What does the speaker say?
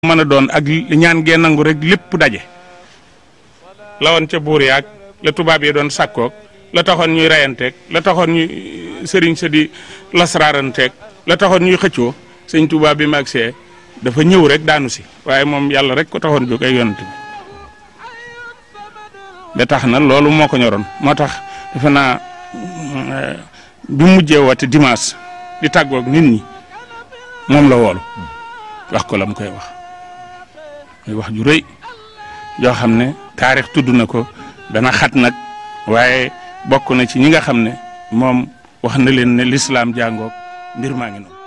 mën a doon ak ñaan gee nangu rek lépp daje la woon ca buur yaag la tubaab yi doon sàkkoog la taxoon ñuy reyanteeg la taxoon ñuy sëriñ sa di lasraaranteeg la taxoon ñuy xëccoo sëñ tubaab bi mag see dafa ñëw rek daanu si waaye moom yàlla rek ko taxoon jóg ay yonent bi ba tax na loolu moo ko ñoroon moo tax defe naa bi mujjee woote dimanche di tàggoog nit ñi moom la woolu wax ko la mu koy wax muy wax ju rëy yoo xam ne taarix tudd na ko dana xat nag waaye bokk na ci ñi nga xam ne moom wax na leen ne lislaam jàngoog mbir maa ngi noonu